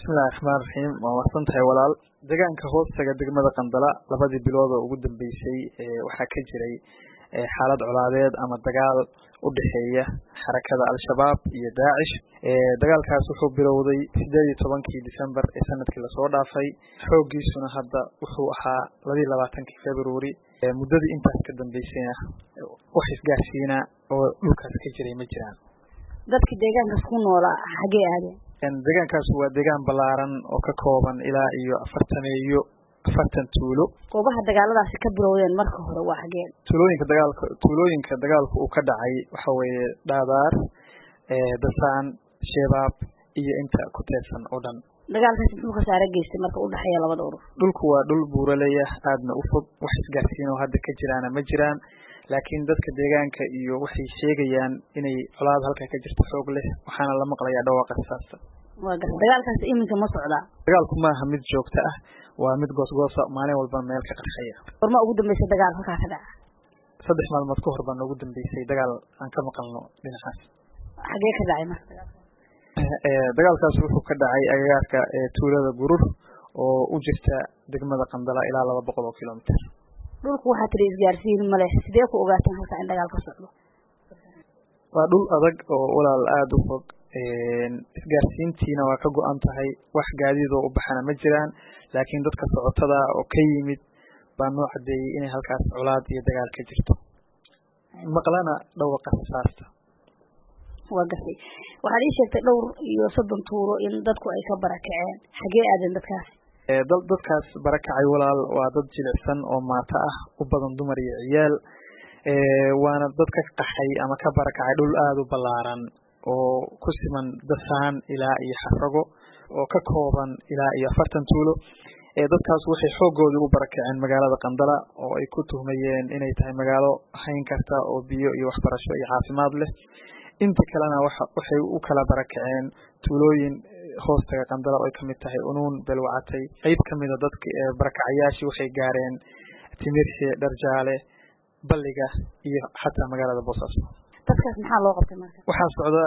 bismillahi raxmaan raxiim waa mahadsan tahay walaal deegaanka hoostaga degmada qandala labadii bilood oo ugu dambeysay waxaa ka jiray xaalad colaadeed ama dagaal u dhexeeya xarakada al-shabaab iyo daacish dagaalkaas wuxuu bilowday sideed iyo tobankii december ee sanadkii lasoo dhaafay xooggiisuna hadda wuxuu ahaa labaiyi labaatankii february muddadii intaas ka dambeysayna wax isgaarsiina oo dhulkaas ka jiray ma jiraan dadka deegaankaas ku noolaa xaggee aadeen deegaankaas waa deegaan ballaaran oo ka kooban ilaa iyo afartameeyo afartan tuulo goobaha dagaaladaasi ka bilowdeen marka hore waa xaggeen tuulooyinka dagaalka tuulooyinka dagaalku uu ka dhacay waxa weeye dhaadaar dasaan sheebaab iyo inta ku teedsan oo dhan dagaalkaasi muxuu khasaare geystay marka u dhexeeya labada urur dhulku waa dhul buuraleya aadna u fog wax isgaarsiin oo hadda ka jiraana ma jiraan laakiin dadka deegaanka iyo waxay sheegayaan inay colaad halkaa ka jirto xoog leh waxaana la maqlayaa dhawaaqa saasta waa gar dagaalkaasi iminka ma socdaa dagaalku maaha mid joogto ah waa mid goosgoosa maalin walba meel ka qarxaya gorma ugu dambeysay dagaal halkaa ka dhaca saddex maalmood ka hor baa noogu dambeysay dagaal aan ka maqalno dhinacaas xagee ka dhacay marka dagaalkaas wuxuu ka dhacay agagaarka tuulada gurur oo u jirta degmada qandala ilaa laba boqol oo kilomitr dhulku waxaa tiri isgaarsiin male sidee ku ogaateen halkaa in dagaal ka socdo waa dhul adag oo walaal aada u fog isgaarsiintiina waa ka go-an tahay wax gaadiidoo u baxana ma jiraan laakiin dadka socotada oo ka yimid baa noo cadeeyey inay halkaas colaad iyo dagaal ka jirto maqlana dhawaqa rasaasta waa gartay waxaad ii sheegtay dhowr iyo soddon tuuro in dadku ay ka barakaceen xagee aadeen dadkaasi dad dadkaas barakacay walaal waa dad jilicsan oo maato ah u badan dumar iyo ciyaal waana dad ka qaxay ama ka barakacay dhul aada u ballaaran oo ku siman dasaan ilaa iyo xafrago oo ka kooban ilaa iyo afartan tuulo dadkaas waxay xoogoodii u barakaceen magaalada qandala oo ay ku tuhmayeen inay tahay magaalo hayn karta oo biyo iyo waxbarasho iyo caafimaad leh inta kalena waxay u kala barakaceen tuulooyin hoostaga qandala oo ay kamid tahay unuun belwacatay qeyb kamida dadka barakacayaashii waxay gaareen timirshe dharjaale balliga iyo xataa magaalada boosaaso dadkaas maxaa loo qabtay marka waxaa socda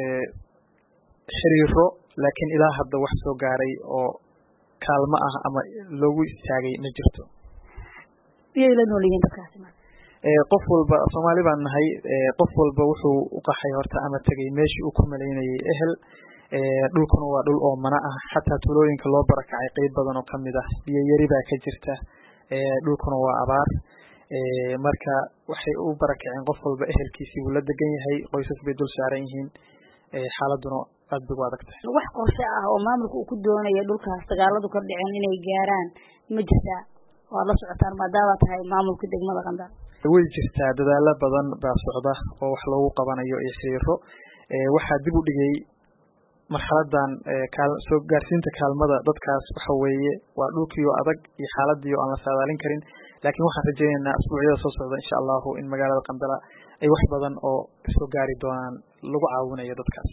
xiriiro laakiin ilaa hadda wax soo gaaray oo kaalmo ah ama loogu istaagay ma jirto iyay la nool yihiin dadkaasi marka qof walba soomaali baan nahay qof walba wuxuu u qaxay horta ama tegay meeshii uu ku malaynayay ehel dhulkuna waa dhul oo mana ah xataa tuulooyinka loo barakacay qeyb badan oo kamid ah biyo yari baa ka jirta dhulkuna waa abaar marka waxay u barakaceen qof walba ehelkiisii buu la degan yahay qoysas bay dul saaran yihiin xaaladuna aad bay u adag tahay wax qorshe ah oo maamulka uu ku doonaya dhulkaas dagaaladu ka dhiceen inay gaaraan ma jirtaa waad la socotaan maadaama tahay maamulka degmada qandal way jirtaa dadaalo badan baa socda oo wax loogu qabanayo iyo xiriiro waxaa dib u dhigay marxaladan soo gaarsiinta kaalmada dadkaas waxa weeye waa dhulkiio adag iyo xaaladiio aan la saadaalin karin laakiin waxaan rajaynaynaa asbuucyada soo socda insha allahu in magaalada qandala ay wax badan oo soo gaari doonaan lagu caawinayo dadkaas